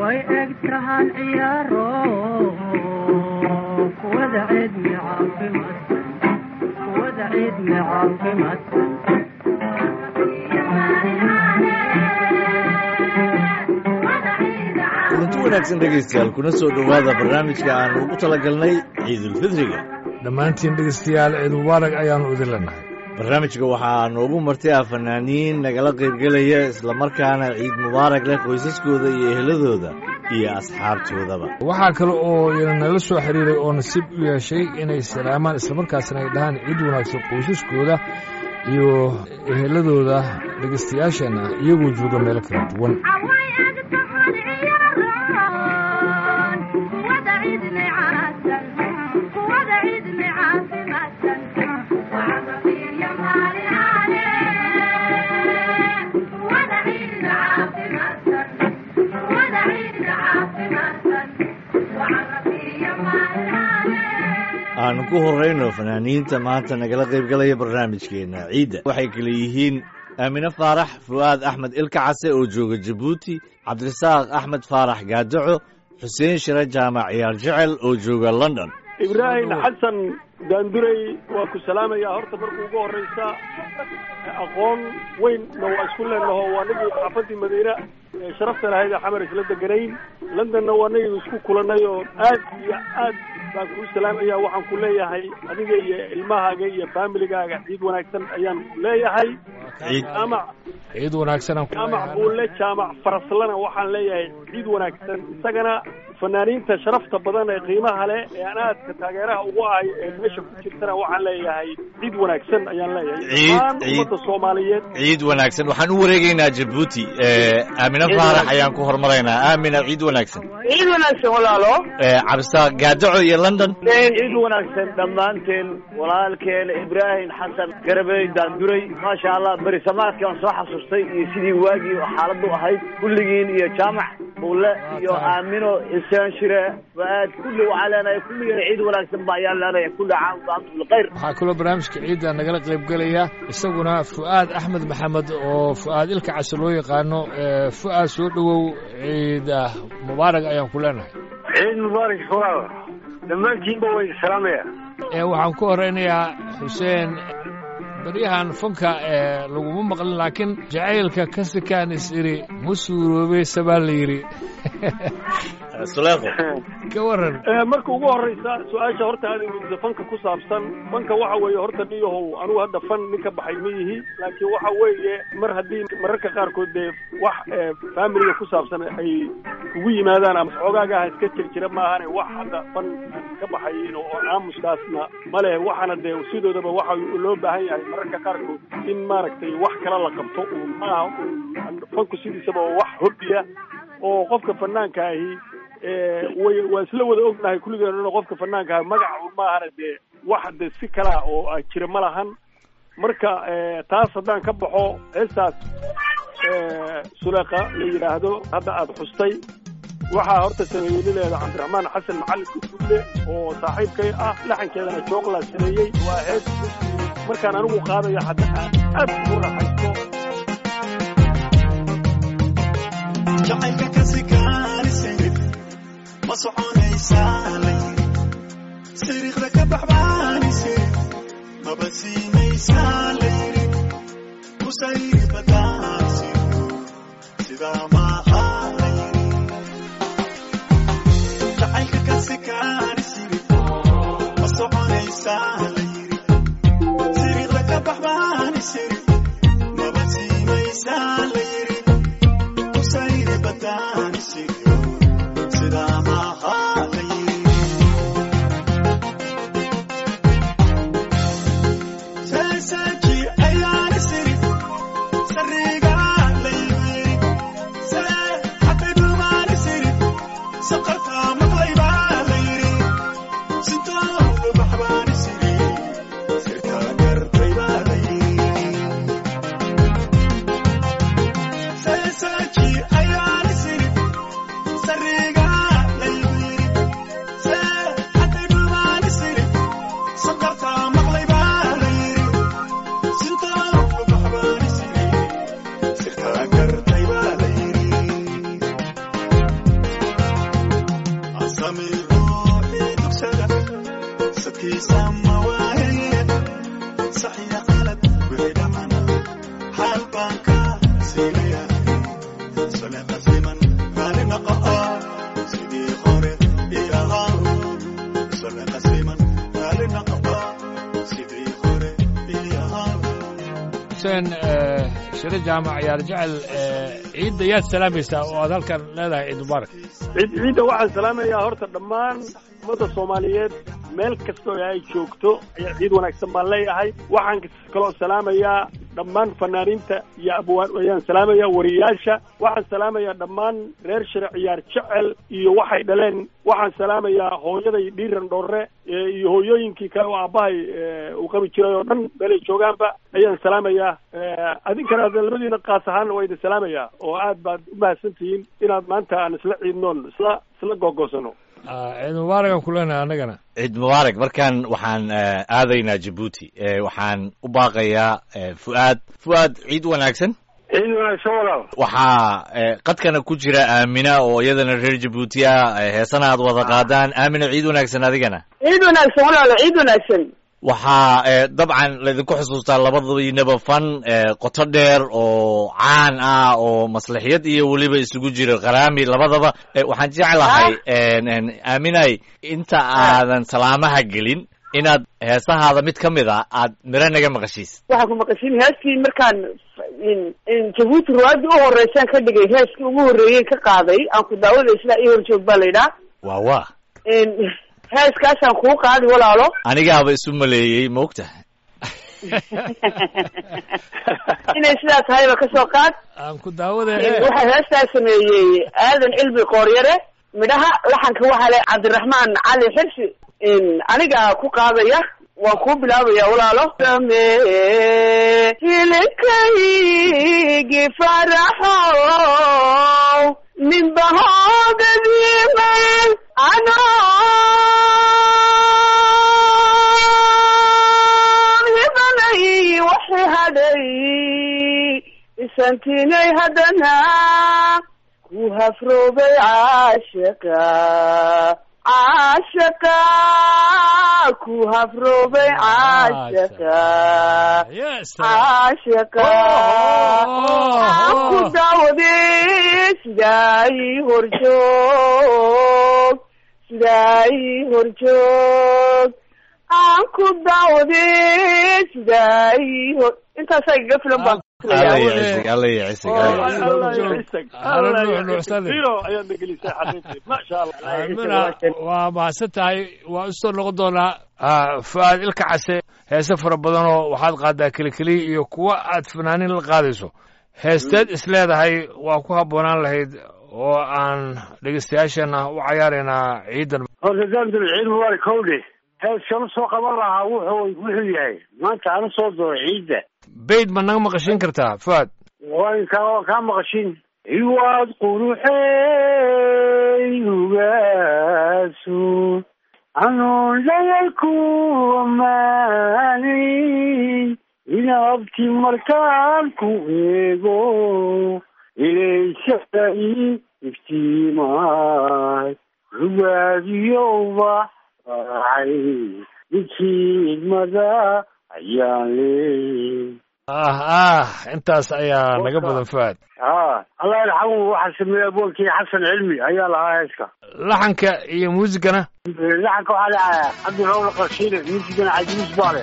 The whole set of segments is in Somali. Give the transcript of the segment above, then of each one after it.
way eg tahan ciyaaro kuwada cidmi caafimaadsan kuwada cidmi caafimaadsan kulanti wanaagsan dhegaystayaal kuna soo dhowaada barnaamijka aan ugu talagalnay ciidulfidriga dhammaantiin dhegaystayaal ciid mubaarak ayaannu idin leenahay barnaamijka waxaa noogu martay ah fanaaniin nagala qaybgelaya islamarkaana ciid mubaarak leh qoysaskooda iyo eheladooda iyo asxaabtoodaba waxaa kale oo ina nala soo xiriiray oo nasiib u yeeshay inay salaamaan islamarkaasna ay dhahaan ciid wanaagsan qoysaskooda iyo eheladooda dhegaystayaasheenna iyagoo jooga meelo kala duwan aanu ku horrayno fanaaniinta maanta nagala qaybgalaya barnaamijkeenna ciidda waxay kale yihiin aamine faarax fu'aad axmed ilka case oo jooga jabuuti cabdirasaaq axmed faarax gaadaco xuseen shire jaamac ciyaar jecel oo jooga london ibraahim xasan daandurey waa ku salaamayaa horta marka ugu horraysa aqoon weynna waa isku leenaho waa nagii xaafadii madiine ee sharafta lahayd ee xamar isla deganayn londonna waa nagii isku kulannay oo aad iyo aad baan kuu salaamaya waxaan ku leeyahay adiga iyo ilmahaaga iyo faamiligaaga ciid wanaagsan ayaan ku leeyahay jaamac ciid wanaagsan jaamac buulle jaamac faraslana waxaan leeyahay ciid wanaagsan isagana fanaaniinta sharafta badan ee qiimaha leh ee aan aadka taageeraha ugu ahay ee meesha ku jirtana waxaan leeyahay ciid wanaagsan ayaan leeyahay dhammaan ummadda soomaaliyeed ciid wanaagsan waxaan u wareegaynaa jabuuti aamine faarax ayaan ku hormaraynaa aamina ciid wanaagsan ciid wanaagsan walaalo cabdisaaq gaadaco iyo london ciid wanaagsan dhammaanteen walaalkeen ibraahim xasan garabey daanduray maasha allah berisamaadkii aan soo xasuustay iyo sidii waagii xaaladdu ahayd kulligiin iyo jaamac buulle iyo aamino xuseen shire waaad kulli waxaa leenahay kulligeen ciid wanaagsan ba ayaan leenahay kulli caam wa antum bilkhayr waxaa kaloo barnaamijka ciidda nagala qaybgelaya isaguna fu'aad axmed maxamed oo fu'aad ilka case loo yaqaano fu'aad soo dhowow ciid mubaarak ayaan ku leenahay ciid mubaarak walaal dhammaantiinba way salaamaya waxaan ku horeynayaa xuseen baryahan fanka ee laguma maqlin laakiin jacaylka ka sikaan is idhi ma suuroobaysa baa la yidhi suleeqo ka waran marka ugu horraysa su-aasha horta aad weydiisa fanka ku saabsan fanka waxa weeye horta niyahow anugu hadda fan nin ka baxay ma yihi laakiin waxa weeye mar haddii mararka qaarkood dee wax faamiliga ku saabsan ay ugu yimaadaan ama xoogaagaha iska jir jira maahane wax hadda fan ka baxay oo aamuskaasna ma leh waxaana dee sidoodaba waxa loo baahan yahay mararka qaarkood in maaragtay wax kala la qabto uun maaha fanku sidiisaba oo wax hobbiya oo qofka fanaanka ahi way waa isla wada ognahay kulligeen qofka fanaanka ahi magaca maahana dee wax de si kalaa oo jira ma lahan marka taas haddaan ka baxo heestaas suleeqa la yidhaahdo hadda aada xustay waxaa horta sameeyey nileeda cabdiraxmaan xasan macalin guduule oo saaxiibkay ah laxankeedana jooqlaa sameeyey waa hees markaan anigu qaadaya hadda aad ugu raaxaysto jacaylka ka sikaanisayid ma soconaysaa la yiri siriiqda ka baxbaanisayid maba siinaysaa la yiri kusayri badaansiyo sidaa maaha la yiri jacaylka ka sikaanisayid ma soconaysaa la yiri siriiqda ka baxbaanisayid maba siinaysaa la yiri solaqasiman raalli noqo sidii hore ii ahaa solaqasiman raalli noqo sidii hore ii ahaa xuseen eh, shire jaamac yaar jecel eh, ciidda yaad salaamaysaa oo aad halkan leedahay ciid mubaarak ciid ciidda waxaan salaamayaa horta dhammaan ummadda soomaaliyeed meel kasta oo ay joogto ayaa ciid wanaagsan baan leeyahay waxaan kaloo salaamayaa dhammaan fanaaniinta iyo abwaan ayaan salaamayaa wariyaasha waxaan salaamayaa dhammaan reer shire ciyaar jecel iyo waxay dhaleen waxaan salaamayaa hooyaday dhiiran dhorre eh, iyo hooyooyinkii kale oo aabbahay eh, uu qabi jiray oo dhan meelay joogaanba ayaan salaamayaa Eh, adinkana hadda labadiina qaas ahaanna waa idin salaamayaa oo aad baad u mahadsan tihiin inaad maanta aan isla ciidnoon isla isla googosano Ah, ciid mubaarakan ku leenahay annagana ciid mubaarak markaan waxaan eh, aadaynaa jabuuti Eh, waxaan u baaqayaa eh, fu'aad fu'aad ciid wanaagsan ciid wanaagsan walaal waxaa eh, qadkana ku jira aamina oo iyadana reer jabuuti ah eh, heesana aad wada qaadaan aamina ciid wanaagsan adigana ciid wanaagsan walaalo ciid wanaagsan waxaa eh, dabcan laydinku xusuustaa labadiinaba fan eh, qoto dheer oo caan ah oo maslaxiyad iyo weliba isugu jira qaraami labadaba Eh, waxaan jeclahay en, en, aaminay inta aadan salaamaha gelin inaad heesahaada mid ka mid a aad miro naga maqashiis waxaan ku maqashin heeskii markaan in- in jabuuti ruwaadii u horeysaan ka dhigay heeskii ugu horreeyey ka qaaday aan ku daawada isla ii horjoog baa la yidhaha waa waa In heeskaasaan kuu qaadi walaalo anigaaba isu maleeyey maogta inay sidaa tahayba kasoo qaad aan ku daawada In waxaa heestaa sameeyey aadan cilmi qooryare midhaha laxanka waxaa le cabdiraxmaan cali xirsi In aniga ku qaadaya waan kuu bilaabaya walaalo samee hilibkaygi faraxow ninbahoodadiimay anoon hibanay waxi hadhay isantinay haddana ku hafroobay caashaqa caashaqa ku hafroobay caashaqa yes caashaqa aan ku daawaday sidaa ii horjoog sidaa ii horjoog aan ku daawaday sidaa ii hor intaasaa igaga filan baan alla Daawade. ya cisig alla ya cisig Oh, alla ya alla cisig. allah joog. ya cisag Alla allah nuux ya nuuxsade. cisag zero ayaad nagelisay xaqiiqii maasha allah aamina waa mahadsan tahay waa usoo noqon doonaa ah, fu'aad ilka case heese fara badanoo waxaad qaadaa kelikeliya iyo kuwa aad fanaanin la qaadayso heesteed is leedahay waa ku habboonaan lahayd oo aan dhegeystayaashana u cayaaraynaa ciidan horta daamdul ciid mubaarak howdhe heeskan usoo qaban lahaa wuxuu wuxuu yahay maanta aan usoo dooray ciidda bayd ma naga maqashin kartaa fu'aad waan kaa kaa maqashin iwaad quruxey ugaaso anuun dhayal ku ammaanay inaabti markaan ku eego ilaysada ii iftiimaay rugaadiyo ubax raacay ninkii ayaan leey ah ah intaas ayaa naga badan fu'aad ها الله يرحمه واحد سميه ابوك حسن علمي ايا لها هيسكا laxanka iyo muusigana لحق على عبد الرؤوف القرشيني يمكن عجيز بالي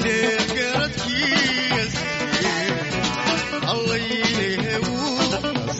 Allah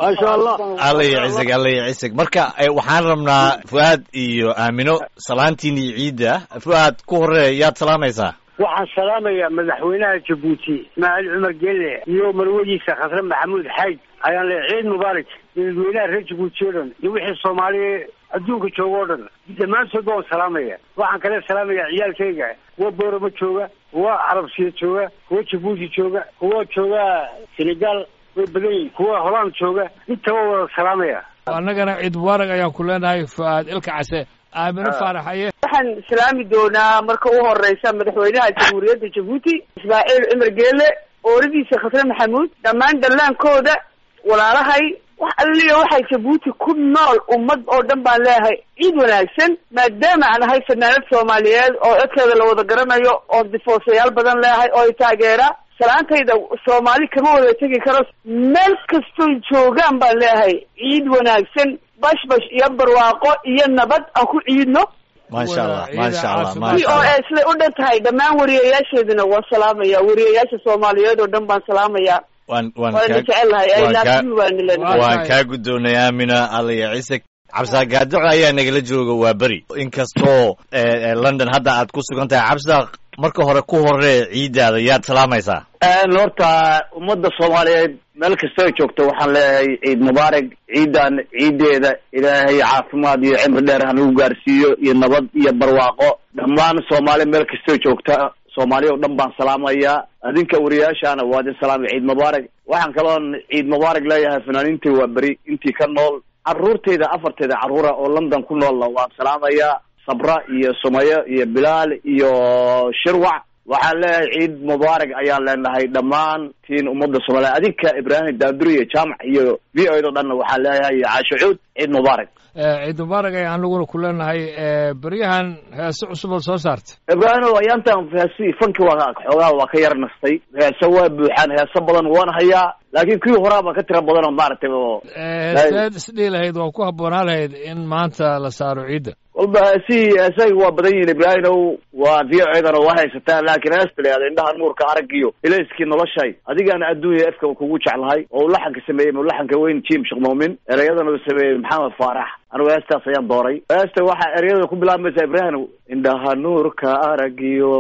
maasha allah alla iyo cisig alla iyo cisig marka eh, waxaan rabnaa fu'aad iyo aamino salaantiini ciidda fu'aad ku horee yaad salaamaysaa waxaan salaamayaa madaxweynaha jabuuti ismaaciil cumar gelle iyo marwadiisa khasre maxamuud xayd ayaan leeyahay ciid mubaarak dadweynaha reer jabuuti oo dhan iyo wixii soomaaliya adduunka jooga oo dhan dhammaantoodba waan salaamaya waxaan kale salaamayaa ciyaalkayga kuwa boorama jooga kuwa carabsiya jooga kuwa jabuuti jooga kuwa jooga senegal way badan yihin kuwa holand jooga intaba wada salaamaya annagana ciid mubaarak ayaan ku leenahay fu'aad ilka case aamino faarax aye waxaan islaami doonaa marka u horeysa madaxweynaha jamhuuriyadda jabuuti ismaaciil cumar geele ooradiisa khasre maxamuud dhammaan dallaankooda walaalahay wax alliya waxay jabuuti ku nool ummad oo dhan baan leeyahay ciid wanaagsan maadaama aan ahay fanaanad soomaaliyeed oo codkeeda la wada garanayo oo difoosayaal badan leeyahay oo i taageera salaantayda soomaali kama wada tegi karo meel kastoy joogaan baan leeyahay ciid wanaagsan bashbash iyo barwaaqo iyo nabad aan ku ciidno maasha allah Ciida maasha allah caafimaad. v maasha o allah a siday u dhan tahay dhammaan wariyayaasheeduna waan salaamaya wariyayaasha soomaaliyeed oo dhan baan salaamaya waan waan waana kaa jecelahay i waan love kaa- you baan lenahay Waa waan tahay. kaa guddoonay aamina alla iyo cisig cabsaa gaadoco ayaa nagala jooga waa beri inkastoo eh, eh, london hadda aad ku sugan tahay cabsaa marka hore ku horee ciiddaada yaad salaamaysaa Een, horta ummadda soomaaliyeed meel kasta ay joogto waxaan leeyahay ciid mubaarak ciidan ciideeda ilaahay caafimaad iyo cimri dheer hanagu gaarsiiyo iyo nabad iyo barwaaqo dhammaan soomaali meel kastoo joogta soomaali oo dhan baan salaamayaa adinka wariyaashaana waa idin salaamay ciid mubaarak waxaan kaloon ciid mubaarak leeyahay fanaaniintii waa beri intii ka nool caruurteyda afarteeda carruura oo london ku noolna waan salaamayaa sabra iyo sumayo iyo bilaal iyo shirwac waxaan leeyahay ciid mubaarak ayaan leenahay dhammaan tiin ummadda soomaaliya adinka ibraahim daanduri iyo jaamac iyo v o do dhanna waxaan leeyahay iyo caasho cuud ciid mubaarak Eh, ciid mubaarak ayaan anaguna ku leenahay eh, beryahan heese cusub oo soo saartay ibraahim ayaantan heesi fanki waa xoogaha waa ka yar nastay heese waa buuxaan heese badan waan hayaa laakiin kii horaa baa ka tira badan oo maaragtay oo Eh, heeseed isdhihi lahayd waa ku habboonaa lahayd in maanta la saaro ciidda walba heesihii heesahii waa badan yihiin ibraahimow waa v o dana waa haysataan laakiin heesta leada indhaha nuurka aragiyo ilayskii noloshay adigaana adduunya efka kugu jeclahay oo uu laxanka sameeyey laxanka weyn jim sheekh muumin ereyadana uu sameeyey maxamed faarax anigu heestaas ayaan dooray heesta waxaa ereyada ku bilaabmaysa ibraahim indhaha nuurka aragiyo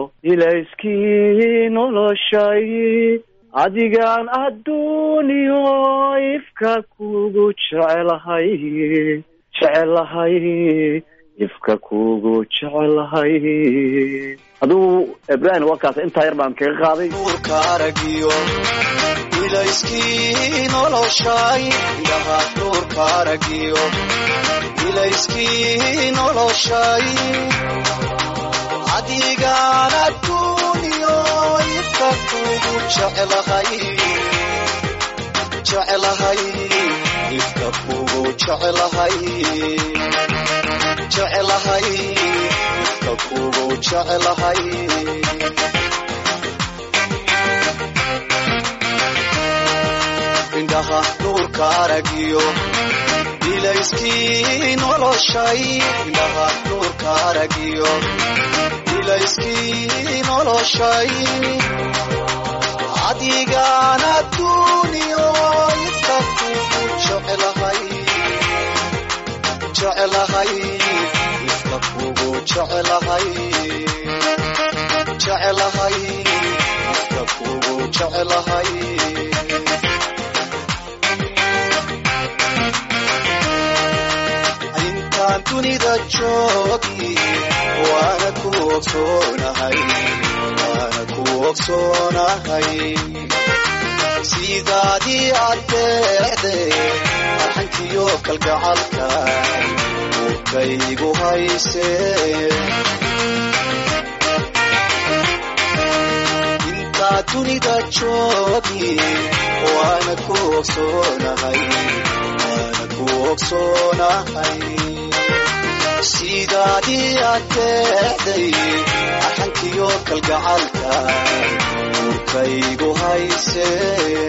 ilayskii noloshay adigaan adduuniyo ifka kugu jecelahay jecelahay ifka kugu jecelahay aduu ibraahim warkaas intaa yar baan kaga qaaday nuurka aragiyo ilayskii noloshay indhaha nuurka aragiyo ilayskii noloshay adigaan adduuniyo ifka kugu jecelahay jecelahay ifka kugu jecelahay jecelahay ifka kugu jecelahay indhaha nuurka aragiyo ilayskii noloshay indhaha nuurka aragiyo ilayskii noloshay adigaan adduuniyo ifka kugu jecelahay jecelahay ifka kugu jecelahay jecelahay ifka kugu jecelahay intaan dunida joogi waana ku ogsoonahay waana ku ogsoonahay sidaadii adeecde arxankiyo kalgacalka urkaygu haysee intaa dunida joogi waana ku ogsoonahay waana ku ogsoonahay sidaadii adeecday arxankiyo kalgacalka urkaygu haysee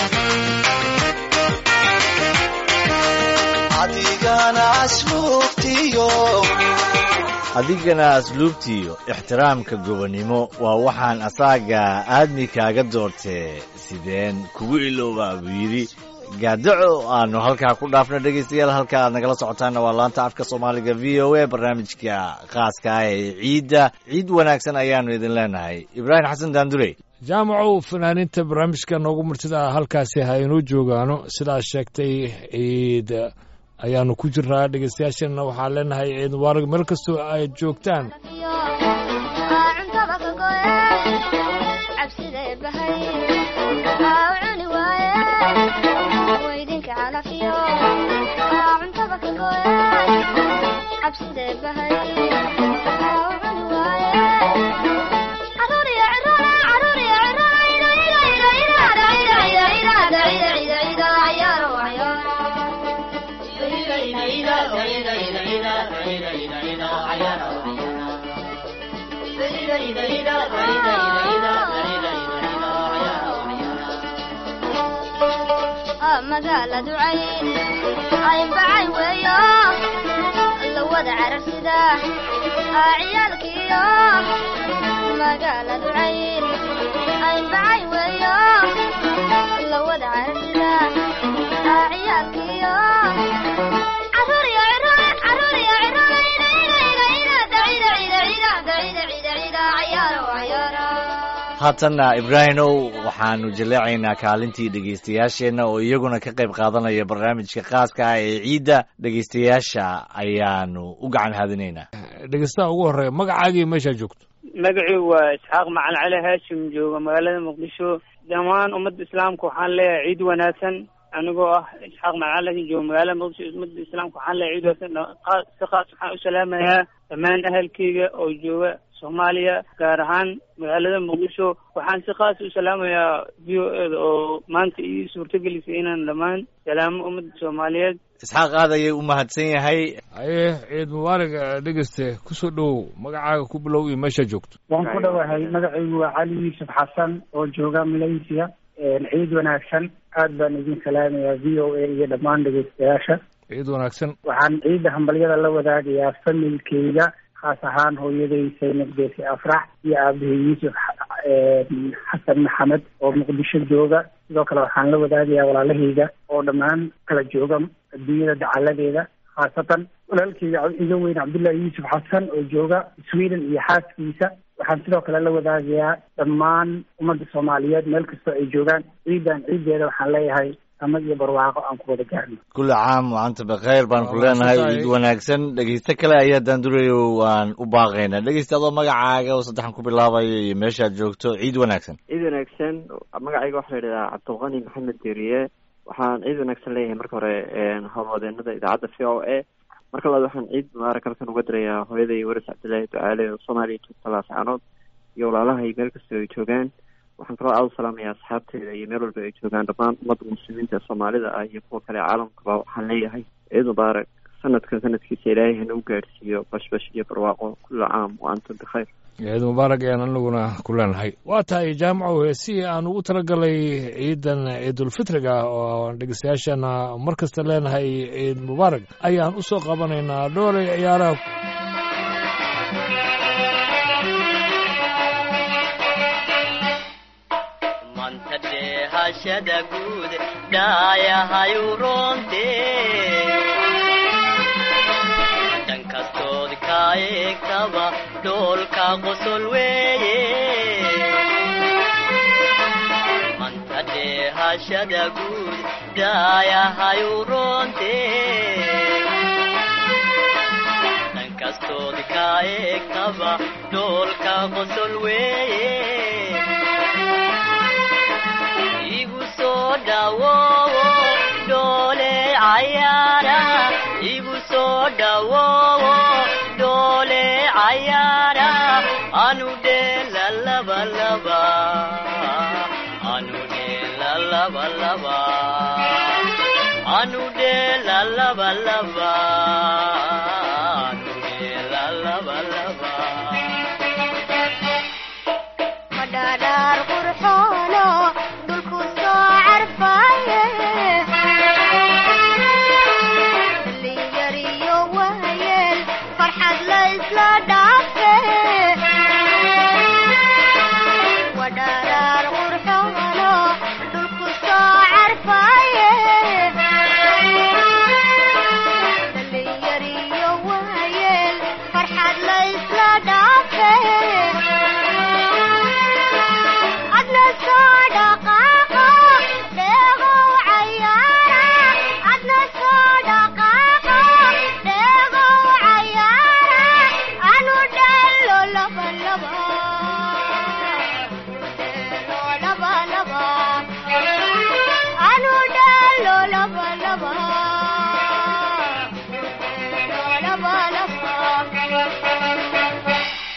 adigana asluubtiyo adigana asluubtiiyo ixtiraamka gobonnimo waa waxaan asaaga aadmi kaaga doortee sideen kugu iloobaa buu yidhi gaadaco aanu halkaa ku dhaafno dhegeystayaal halka aad nagala socotaanna waa laanta afka soomaaliga v o a barnaamijka khaaska ah ee ciidda ciid wanaagsan ayaanu idin leenahay ibraahim xasan daandurey jaamacow fanaaniinta barnaamijka noogu martida ah halkaasi ha inoo joogaano sidaas sheegtay ciid ayaanu ku jirnaa dhegeystayaasheenna waxaan leenahay ciid mubaarak meel kastoo ay joogtaan cuntada ka goye cabsidee bahay aa cuni waaye weydinka calafiyo cuntada ka goye cabsidee bahay aa cuni waaye caruur iyo ciroole caruur iyo ciroole ida ida ida ida ida ida ida ida ida ida ida cayaaro cayaaro magaaladu cayn caynbacay weeyo la wada cararsida aa ciyaalkiyo magaaladu cayn caynbacay weeyo la wada cararsida aa ciyaalkiyo caruur iyo ciroole caruur iyo ciroole ida ida ida ida ida ida ida ida ida ida ida cayaaro cayaaro haatanna ibraahimow waxaanu jaleecaynaa kaalintii dhegeystayaasheenna oo iyaguna ka qayb qaadanaya barnaamijka khaaska ah ee ciidda dhegeystayaasha ayaanu u gacan haadinaynaa dhegeystaha ugu horreeya magacaagii meeshaa joogto magacii waa isxaaq macalin cali haashim jooga magaalada muqdisho dhammaan ummadda islaamka waxaan leeyahay ciid wanaagsan anigoo ah isxaaq macalin cali haashim jooga magaalada muqdisho ummadda islaamka waxaan leeyahay ciid wanaagsan Dha- si khaas waxaan u salaamayaa dhammaan ahalkeyga oo jooga soomaaliya gaar ahaan magaalada muqdisho waxaan si khaas u salaamayaa v o eda oo maanta ii suurtagelisay inaan dhammaan salaamo ummadda soomaaliyeed isxaaq aad ayay u mahadsan yahay aye ciid mubaarak dhegeyste kusoo dhowow magacaaga ku bilow iyo meeshaa joogto waan ku dhowahay magacaygu waa cali yuusuf xasan oo jooga malaysia ciid wanaagsan aad baan idin salaamayaa v o a iyo dhammaan dhegeystayaasha ciid wanaagsan waxaan ciidda hambalyada la wadaagayaa familkeyga khaas ahaan hooyaday saynab geesi afrax iyo aabahey yuusuf xasan maxamed oo muqdisho jooga sidoo kale waxaan la wadaagayaa walaalahayga oo dhammaan kala jooga adduunyada dacaladeeda khaasatan walaalkeyga iga weyn cabdullaahi yuusuf xasan oo jooga sweden iyo xaaskiisa waxaan sidoo kale la wadaagayaa dhammaan ummadda soomaaliyeed meel kastoo ay joogaan ciidan ciiddeeda waxaan leeyahay samad iyo barwaaqo aan ku wada gaarno kulli caam waanta bakeyr baan ku Waa leenahay mahadsantahay. ciid wanaagsan dhegeyste kale ayaa daandurayo waan u baaqaynaa dhegeyste adoo magacaaga oo saddexan ku bilaabayo iyo meeshaad joogto ciid wanaagsan ciid wanaagsan magacayga waxaa la yidhahdaa cabdulqani maxamed deriye waxaan ciid wanaagsan leeyahay marka hore howlwadeenada idaacadda v o a marka labaad waxaan ciid mubaarak halkan uga dirayaa hooyaday waris cabdillaahi ducaale oo soomaaliya joogta laascaanood iyo walaalahay meel kastoo ay joogaan waxaan kaloo aada u salaamayaa asxaabteeda iyo meel walba ay joogaan dhammaan ummadda muslimiinta ee soomaalida ah iyo kuwa kale caalamkaba waxaan leeyahay ciid mubaarak sanadkan sanadkiisa ilaahay hana u gaadhsiiyo bashbash iyo barwaaqo kulla caam wa antum bikhayr ciid mubaarak ayaan anaguna ku leenahay waa tahay jaamacow heesihii aan ugu talagalay ciidan ciidulfitriga oo dhegeystayaashana mar kasta leenahay ciid mubaarak ayaan u soo qabanaynaa dhoolay ciyaaraha manta dheehashada guud dhaayahayu roonte dhan kastood ka eegtaba dhoolka qosol weeye manta dheehashada guud dhaayahayu roonte dhan kastood ka eegtaba dhoolka qosol weeye igu soo dhawoowo dhoole cayaara igu soo dhawoowo dhoole cayaara anu dheela laba laba anu dheela laba laba anu dheela laba laba anu dheela laba laba madhaadhaar qurxoono dhulku soo carfaaye dhalinyariyo waayeel farxad la isla dhaafe wadhaadhaar qurxoono dhulku soo carfaaye laba laba laba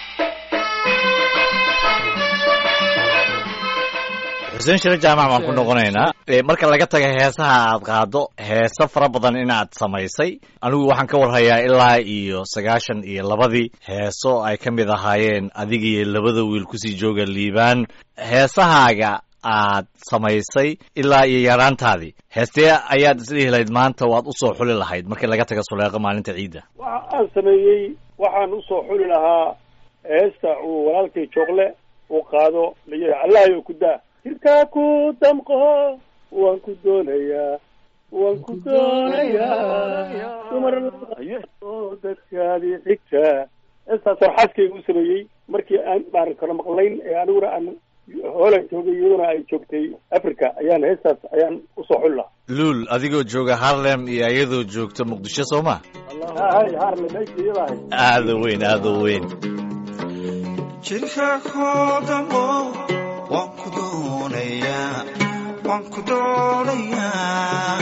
xuseen shire jaamac baan ku noqonaynaa Eh, marka laga taga heesaha aad qaado heeso fara badan inaad samaysay anigu waxaan ka warhayaa ilaa iyo sagaashan iyo labadii heeso ay ka mid ahaayeen adiga iyo labada wiil kusii jooga liibaan heesahaaga aad samaysay ilaa iyo yaraantaadii heestee ayaad isdhihi lahayd maanta waad usoo xuli lahayd markii laga taga suleeqo maalinta ciidda waxa aan sameeyey waxaan usoo xuli lahaa heesta uu walaalkay joogle uu qaado layihi allahayo ku daa jirkaa ku damqo waan ku doonayaa waan ku doonayaa dumar oo dadkaadii xigta heestaas xaaskayga u sameeyey markii aan maaran kala maqlayn ee aniguna aan hoolan joogay iyaduna ay joogtay africa ayaan heestaas ayaan usoo xuli lahaa luul adigoo jooga harlem iyo iyadoo joogta muqdisho soo ma hay harle meesha iyada ahay aada u weyn aada u weyn jirka koodamo waan ku doonayaa waan ku doonayaa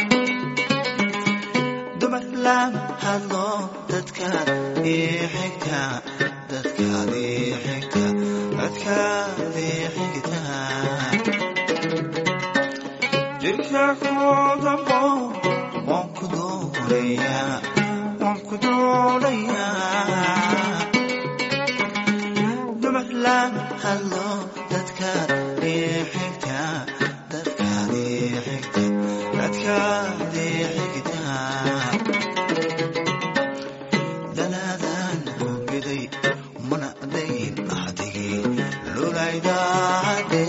dumar lama hadlo dadkaad ii xigta dadkaad ii xigta dadkaad ii xigta jirka koodamo waan ku doonayaa waan ku doonayaa dumar lama hadlo dadkaad ii xigta dadkaad ii xigta dadkaad ii xigta danaadan ku biday mana dayn ahdigii lulaydaade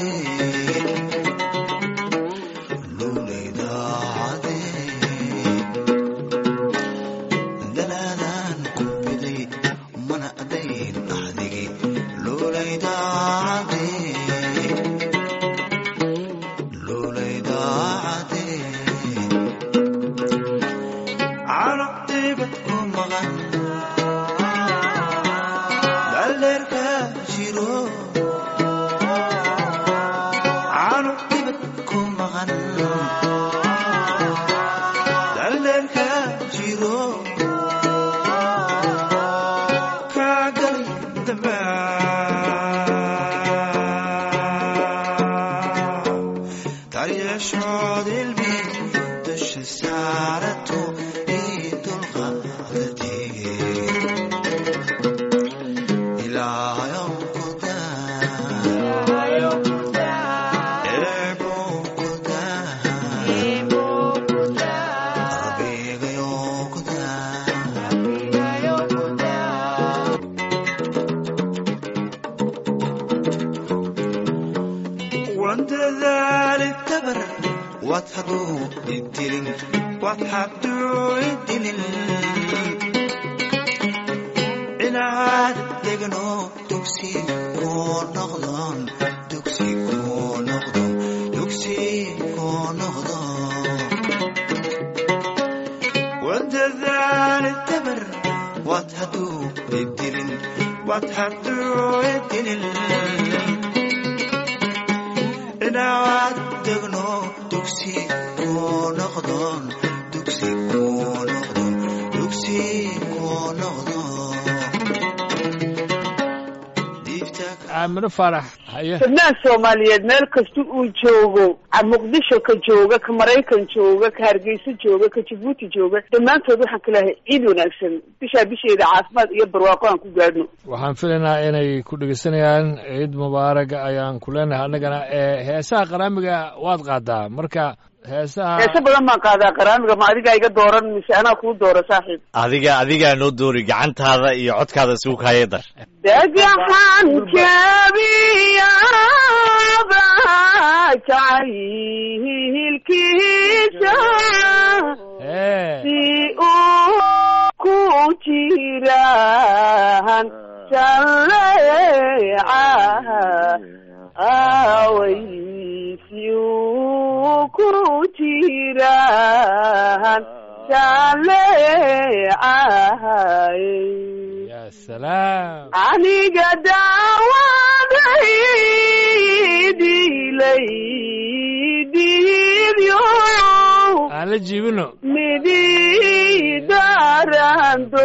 lulaydaade danaadan ku biday mana dayn ahdigii lulaydaade lulaydaade carabtibad ku maqan dhalleerka jiro carabtibad ku maqan dhalleerka jiro kaagalay dambaa daryeeshood ilmi dusha saarato ii dulqaadatee ilaayow ku daa eebuu ku daa rabbigayow ku daa wandadaali tabar waad haduu idilin waad haduu idilin inaad degno dugsi kuu noqdon dugsi kuu noqdon dugsi kuu noqdo wandadaali tabar waad haduu idilin waad haduu idilin inaad degno dugsi kuu noqdon dugsi kuu noqdon dugsi kuu noqdo aamino faarax haye fidnaan soomaaliyeed meel kasta uu joogo a muqdisho ka jooga ka maraykan jooga ka hargeysa jooga ka jabuuti jooga dhammaantood waxaan ka leehay ciid wanaagsan bishaa bisheeda caafimaad iyo barwaaqo aan ku gaadhno waxaan filaynaa inay ku dhegeysanayaan ciid mubaaraga ayaan ku leenahay annagana ee heesaha qaraamiga waad qaadaa marka heesaha heese badan baan qaadaa qaraamiga ma adigaa iga dooran mise anaa kuu doora saaxiib adiga adigaa noo doori gacantaada iyo codkaada isugu kaaya dar dhagaxan jabiyaba jacaylkiisa si uu ku jiraan jaleeca away si uu ku jiraan jaleecay ya salaam aniga daawaday dilay diidyo aan la jiibino mididarando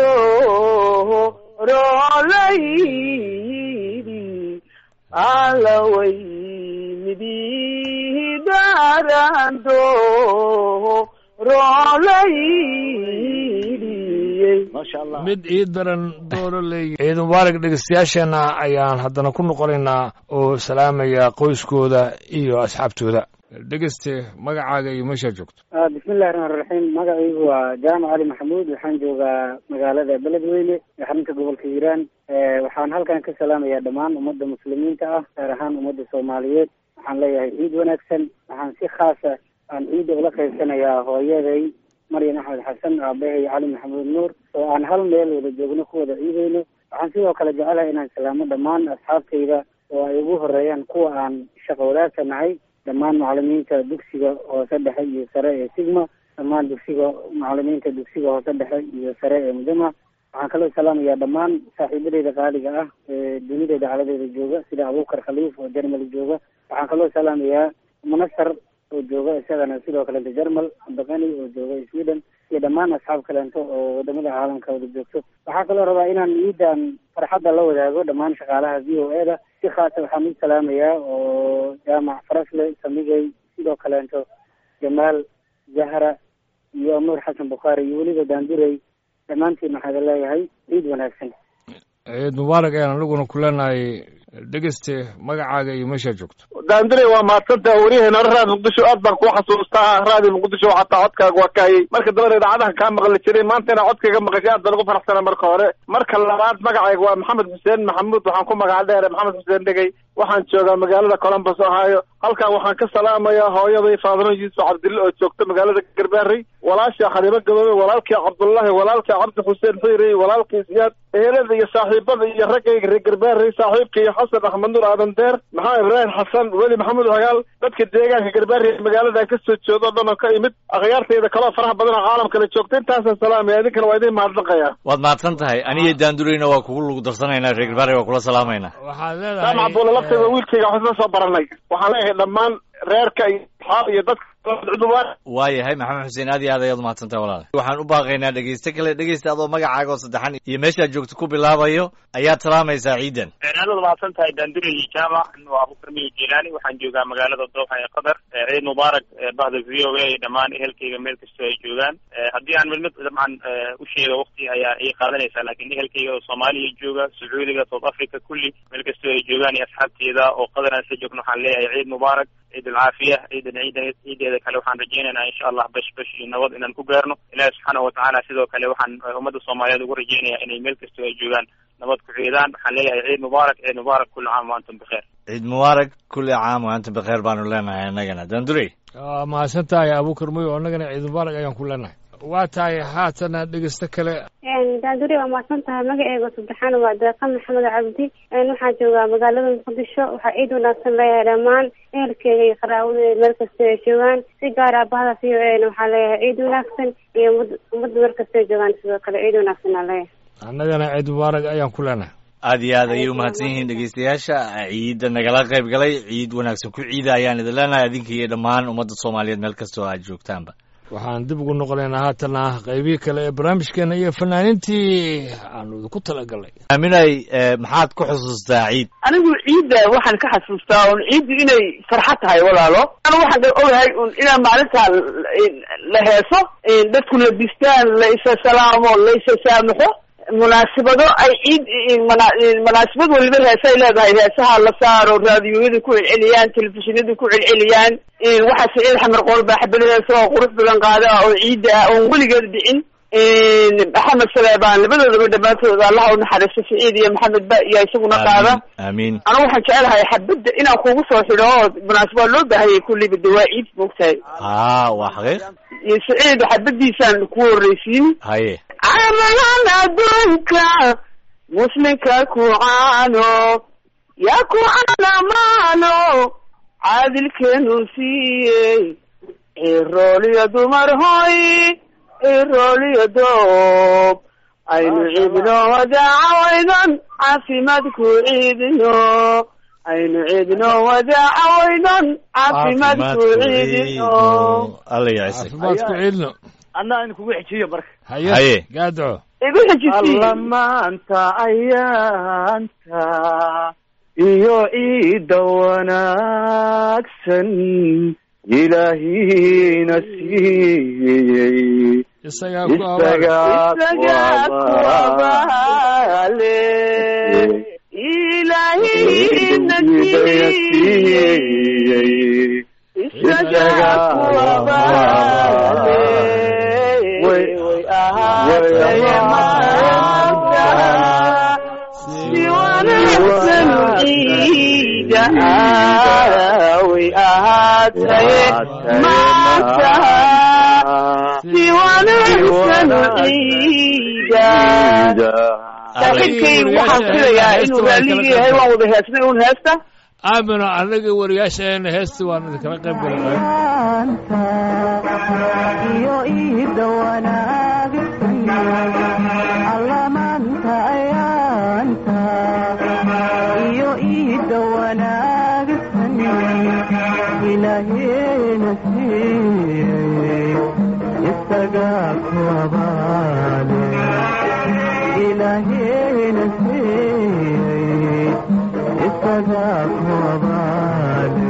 rolaydi alaway mididarando rolaydi maasha allah mid ii daran dooro leeyi ciid mubaarak dhegeystayaasheenna ayaan haddana ku noqonaynaa oo salaamaya qoyskooda iyo asxaabtooda dhegeyste magacaaga iyo meeshaa joogto bismillahi raxmaan raxiim magacaygu waa jaamac cali maxamuud waxaan joogaa magaalada beledweyne ee xarunta gobolka hiiraan waxaan halkan ka salaamayaa dhammaan ummadda muslimiinta ah gaar ahaan ummadda soomaaliyeed waxaan leeyahay ciid wanaagsan waxaan si khaasa aan ciidda ula qaybsanayaa hooyaday maryan axmed xasan aabahay cali maxamuud nuur oo aan hal meel wada joogno ku wada ciidayno waxaan sidoo kale jecelahay inaan salaamo dhammaan asxaabtayda oo ay ugu horeeyaan kuwa aan shaqo wadaagka nahay dhammaan macalimiinta dugsiga hoose dhexe iyo sare ee sigma dhammaan dugsiga macalimiinta dugsiga hoose dhexe iyo sare ee mudama waxaan kaloo salaamayaa dhammaan saaxiibadeyda qaaliga ah ee dunida dacaladeeda jooga sida abuukar khaliif oo jermali jooga waxaan kaloo salaamayaa munasar oo jooga isagana sidoo kalenta jermal abdaqani oo jooga sweden iyo dhammaan asxaab kaleento oo wadamada caalamka wada joogto waxaa kaloo rabaa inaan ciidan farxadda la wadaago dhammaan shaqaalaha v o e da si khaasa waxaan u salaamayaa oo jaamac farasle samigay sidoo kaleento jamaal zahra iyo nuur xasan bukhaari iyo weliba daandurey dhammaantiin waxaada leeyahay ciid wanaagsan ciid mubaarak ayaan aniguna ku leenahay dhegeyste magacaaga iyo meeshaa joogto daandire waa mahadsantaha waryaheena raadi muqdisho aad baan kuu xasuustaa raadi muqdisho xataa codkaaga waa kaayay marka dambana idaacadaha kaa maqli jiray maanta inaa codkayga maqashay aad baan ugu faraxsana marka hore marka labaad magacayga waa maxamed xuseen maxamuud waxaan ku magaca dheere maxamed xuseen dhegey waxaan joogaa magaalada columbus ohio halkan waxaan ka salaamayaa hooyaday faadimo yuusuf cabdille oo joogta magaalada garbaarey walaasha khaliimo gaboobe walaalkii cabdullahi walaalkii cabdi xuseen xiirey walaalkii siyaad ehelada iyo saaxiibada iyo raggayga reer garbaarey saaxiibka iyo xasan axmed nuur aadan deer maxaa ibraahim xasan weli maxamuud hagaal dadka deegaanka garbaarey magaaladan ka soo jeedo o dhan oo ka imid akhyaartayda kaloo faraha badan oo caalamkala joogta intaasaan salaamaya idinkana waa idin mahadnaqaya waad mahadsan tahay aniyo daandureyna waa kugu lugu darsanaynaa reer garbaare waa kula salaamaynaa waxaad jaamac leedahay buule laftayda wiilkayga waxaan isla soo baranay waxaan leeyahay dhammaan reerka iyo asxaab iyo dadka cudubaan waayahay maxamed xuseen aad iyo aad ayaad umahadsan tahay walaal waxaan u baaqaynaa dhegeyste kale dhegeysta adoo magacaaga oo saddexan iyo meeshaad joogto ku bilaabayo ayaad salaamaysaa ciidan aad mahadsan tahay daandure iyo jaamac waa abukar miyo jilaani waxaan joogaa magaalada dooxa ee qatar ciid mubaarak bahda v o a dhammaan ehelkayga meel kastoo ay joogaan haddii aan mid mid dabcan u sheego waqti ayaa ii qaadanaysaa laakiin ehelkayga oo soomaaliya jooga sacuudiga south africa kulli meel kastoo ay joogaan iyo asxaabteeda oo qatar aan isla joogno waxaan leeyahay ciid mubaarak ciid alcaafiya ciidan ciidan ciideeda kale waxaan rajaynaynaa insha allah bash bash iyo nabad inaan ku gaarno ilaahi subxaanahu watacaala sidoo kale waxaan ummadda soomaaliyeed ugu rajaynayaa inay meel kastoo ay joogaan nabad ku ciidaan waxaan leeyahay ciid mubaarak ciid mubaarak kulli caam wa antum bikheer ciid mubaarak kulli caam wa antum bikheer baanu leenahay annagana daandurey waa mahadsan tahay abuukar moyo annagana ciid mubaarak ayaan ku leenahay waa tahay haatana dhegeysto kale daanduri waa mahadsan tahay magaceega saddexaan waa deeqa maxamed cabdi waxaan joogaa magaalada muqdisho waxaa ciid wanaagsan leeyahay dhammaan ehelkeega iyo qaraawadeyda meel kasta ay joogaan si gaar ah bahda v o a na waxaa leeyahay ciid wanaagsan iyo ummad- ummadda meel kasta ay joogaan sidoo kale ciid wanaagsan aa leeyahay annagana ciid mubaarak ayaan ku leenahay aad iyo aad ayay umahadsan yihiin dhegeystayaasha ciidda nagala qayb galay ciid wanaagsan ku ciida ayaan idin leenahay adinka iyo dhammaan ummadda soomaaliyeed meel kastoo aad joogtaanba waxaan dib ugu noqonaynaa haatana qaybihii kale ee barnaamijkeena iyo fanaaniintii aanu idinku talagalnay aaminay eh, maxaad ku xusuustaa ciid anigu ciidda waxaan ka xasuustaa un ciiddu inay farxad tahay walaalo anu waxaan ka ogahay un inaan maalintaa la heeso dadku la distaan la isa salaamo la isa saamaxo munaasabado ay ciid mana- munaasabad waliba heesay leedahay heesaha la saaro raadiyoyada ku celceliyaan telefishinada ku celceliyaan waxaa saciid xamar qool baa xabad heesa oo qurux badan qaada oo ciidda ah oon weligeed dhicin maxamed saleebaan labadoodaba dhammaantooda allaha u naxariisto saciid iyo maxamed ba iyo isaguna qaada aamiin anigu waxaan jecelahay xabadda inaan kugu soo xidho oo munaasab waa loo baahanyay kulliba de waa ciid moogtahay haa waa xaqiiq iyo saciid xabadiisaan ku horreysiin haye camalan adduunka muslimka ku caano yaa ku caanamaano caadilkeenu siiyey cirooliyo dumar hoy cirooliyo doob aynu ciidno wadaaca waydan caafimaad ku ciidino aynu ciidno wada cawaynon caafimaadku ciidino alla yacisa caafimaad ku ciidno anna aynu kugu xejiyo marka haye Haye. gaadco igu xejisiin alla maanta ayaanta iyo ciidda wanaagsan ilaahina siiyey isagaa ku isagaa isagaa ku abaale ilaahina siiyey isagaa ku abaale way ahaatay maanta si wanaagsan ciida ah way ahaatay maanta si wanaagsan ciida saaxiibkay waxaan filayaa inuu raalligii yahay waan wada heesnay un heesta aamino anaga wariyaashaena heesti waan idinkala qayb galay iyo iida wanaagsan allamaanta ayaanta iyo iida wanaagsan ilaaheena siiyey isagaa ku abaale ilaaheena siiyey isagaa ku abaale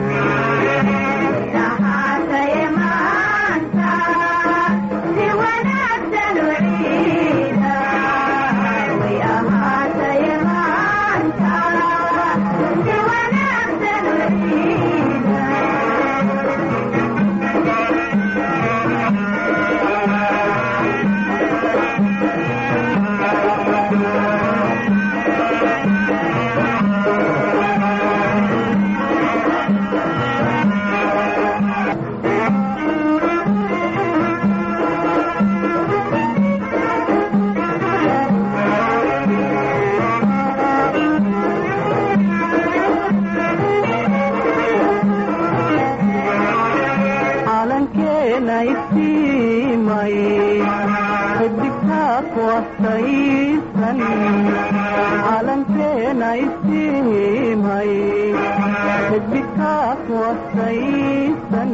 calankeena iftiimay xidigtaa ku astaysan calankeena iftiimay xidigtaa ku astaysan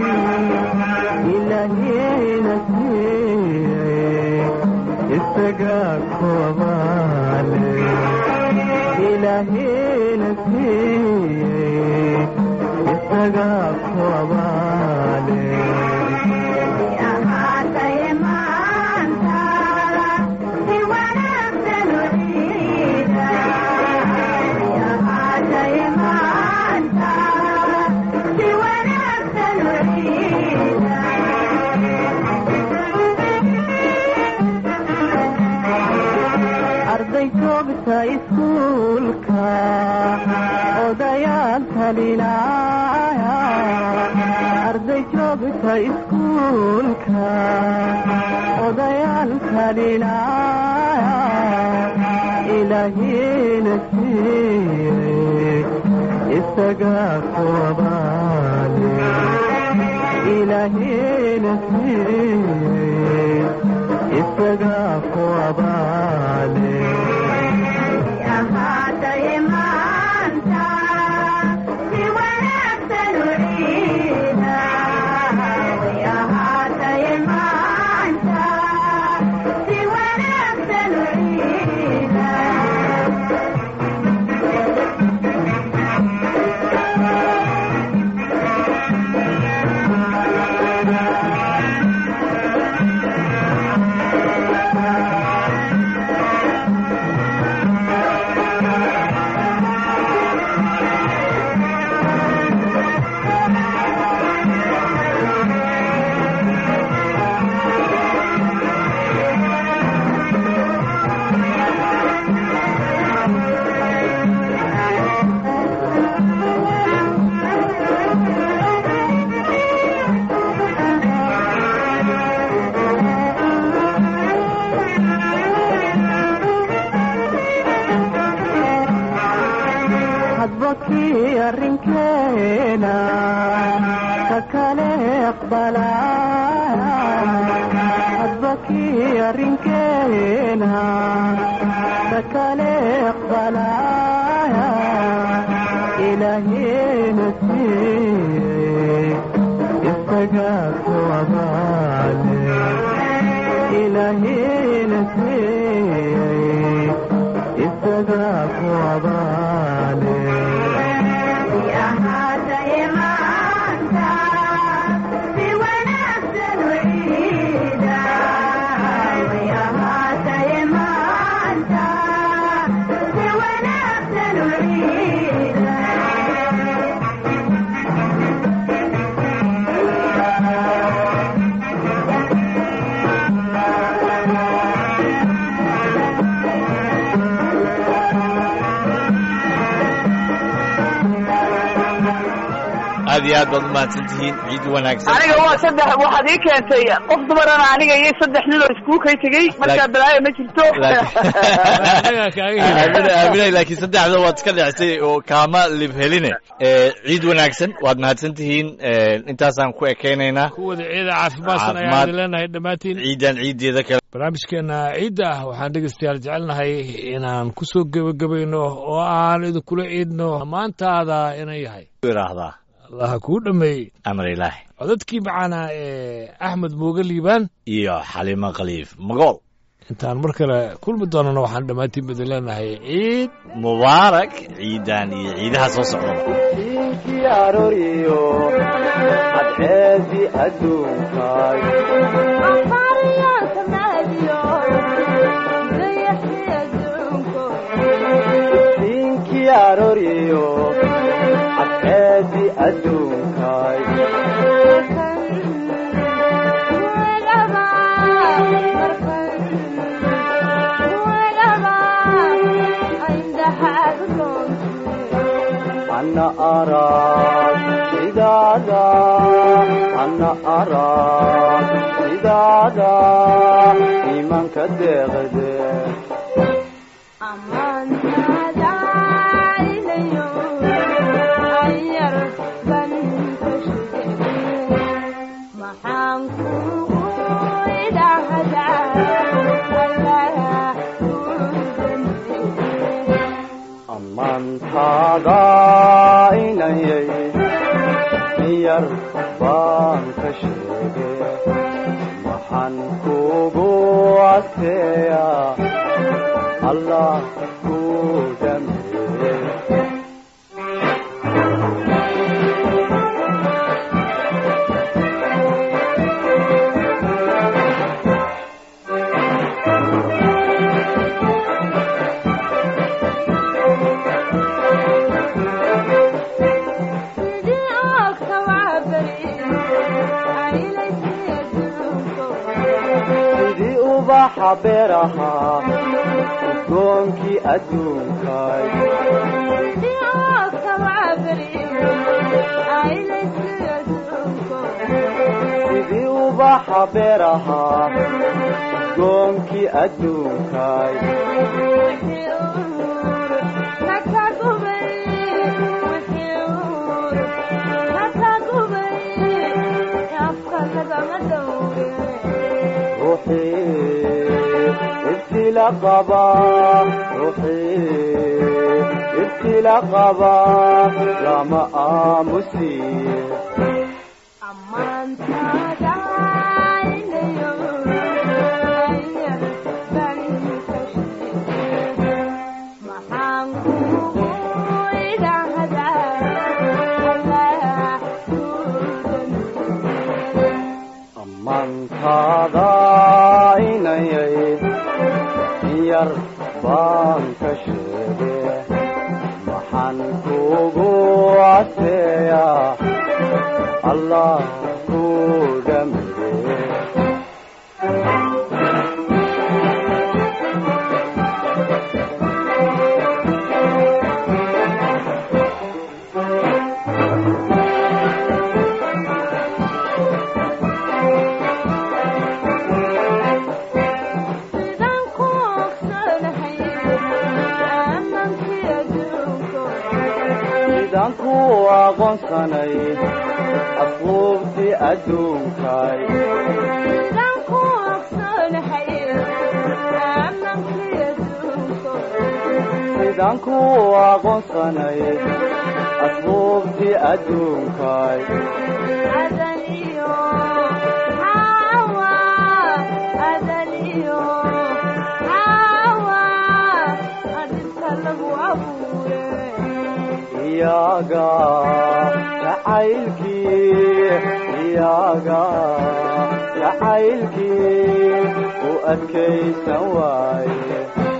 ilaaheena siiyey isagaa ku abaale ilaaheena siiyey isagaa ku abaale arday joogta iskuulka odayaal talinaya arday joogta iskuulka odayaal talinaya ilaahiina siiyey isagaa ku abaale ilaahiina siiyey isagaa ku abaale hadba kii arrinkeena ka kale aqbalaya hadba kii arrinkeena ka kale aqbalaya ilaahi isaga ku abaale ilaahina siiyey isaga ku abaale aad iyo aad baad umahadsan tihiin ciid wanaagsan aniga waa saddex waxaad ii keentay qof dumarana aniga iyo saddex nin oo iskuul kay tegey markaa balaayo ma jirto aamina aaminay laakiin saddexda waad iska dhexsay oo kaama lib heline Eh, ciid wanaagsan waad mahadsan tihiin Eh, intaasaan ku ekeynaynaa kuwada ciida caafimaadsan ayaan Caafimaad. idin leenahay dhammaantiin ciidan ciideeda kale barnaamijkeena ciidda ah waxaan dhegeystayaal jecelnahay inaan ku soo gebagabayno oo aan idinkula ciidno maantaada inay yahay iraahdaa allaha kuu dhammeeyey amar ilaahi codadkii macaana ee axmed mooge liibaan iyo xalimo khaliif magool intaan mar kale kulmi doonana waxaan dhammaantiin idin leenahay ciid mubaarak ciidan iyo ciidaha soo socdaba diinkii arooriyo cadceedii adduunkaay diinkii arooriyo cadceedii adduunkaay ana arag sidaada ana arag sidaada iimaanka deeqde ammaantaada inayay miyar baan ka sheege maxaan kugu adkeeyaa allah ku dhameeye sidii ubaxa beeraha udgoonkii adduunkaay sidii ubaxa beeraha udgoonkii adduunkaay ruuxii ibtila qaba ruuxii ibtila qaba lama aamusiye ammaantaada inayay yar baan ka sheege maxaan kugu adkeeyaa allah ku dhameeye sidaan ku aqoonsanay asluubtii adduunkaay sidaan ku aqoonsanay asbuubtii adduunkay iyaga jacaylkii iyaga jacaylkii u adkaysan waaye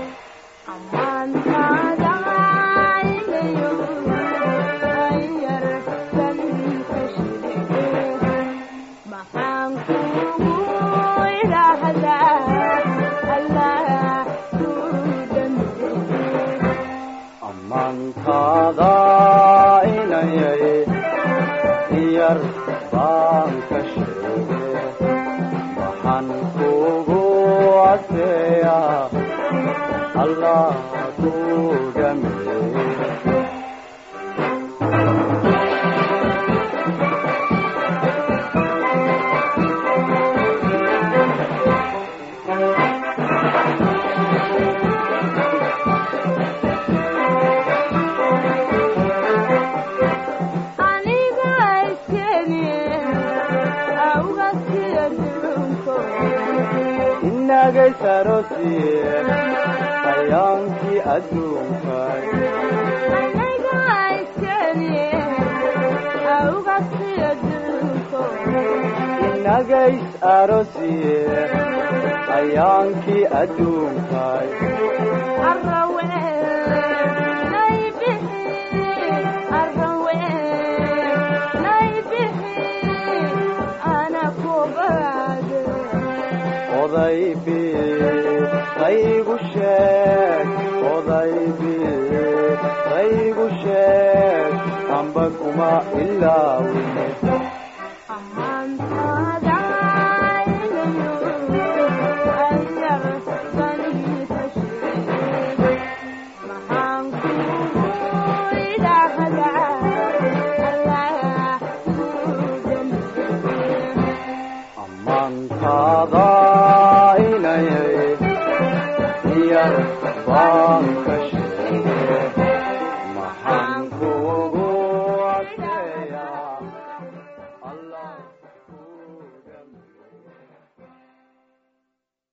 ammaantaada inayay yar baan ka sheege waxaan kugu adkeeyaa allah ku dhameeye inagay sarosiye hayaankii adduunkay inagays arosiye hayaankii adduunkay odaybi qaygu sheeg odaybi qaygu sheeg amba kuma ilaawine ammaantaada inayay yar baan ka sheege maxaan kugu